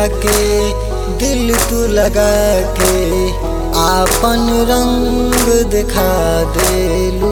देखा के दिल तू लगा के आपन रंग दिखा देलू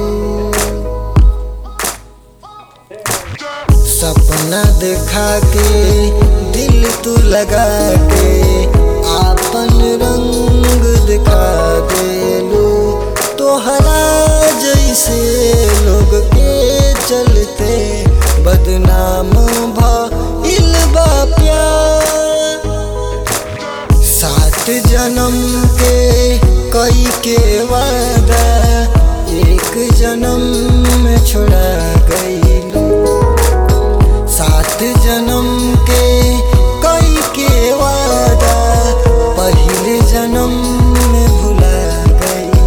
सपना देखा के दिल तू लगा के आपन रंग दिखा देलू तोहरा जैसे लोग के चलते बदनाम भइल बा प्यार सात जन्म के कई के वादा एक जन्म में छोड़ा गईलू सात जन्म के कई के वादा पहले जन्म में भुला गईलू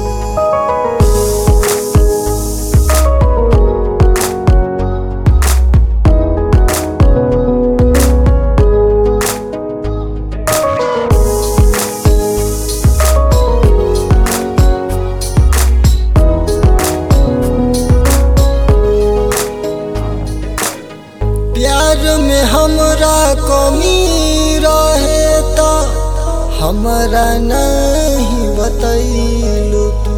प्यार में हमरा कमी रहे त हमरा नहीं बतैलू तू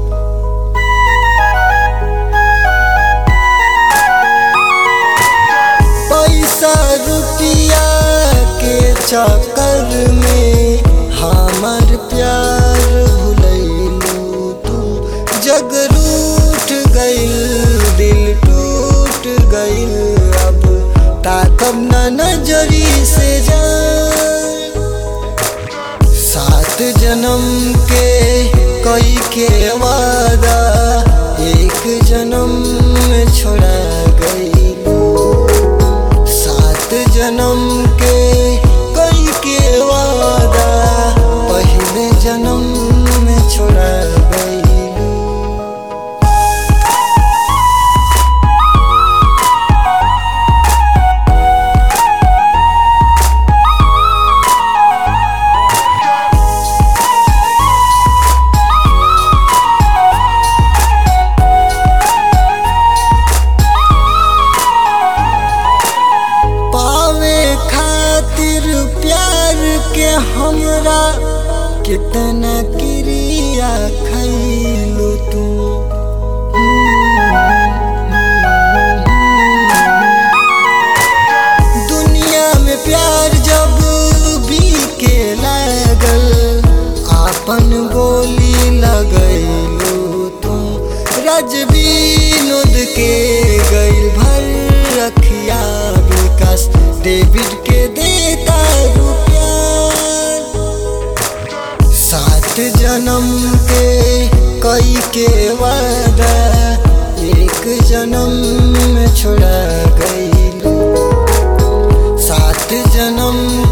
पैसा रुपया के चक्कर में हमर प्यार भुलैलू तू जग रूठ गइल दिल टूट गइल अब ताकब न नजरी से जा सात जन्म के कई के वादा एक जन्म में छोड़ा गईलू सात जन्म के कई के वादा पहले जन्म में छोड़ा गईलू पावे खातिर प्यार के हमरा कितना क्रिया खैलू तू दुनिया में प्यार जब भी के लागल आपन बोली लगैलू तू रजबीनुद के गइल भर रखिया विकास डेविड के देता रुपया सात जन्म के कई के वादा एक जन्म में छोड़ा गईलू सात जन्म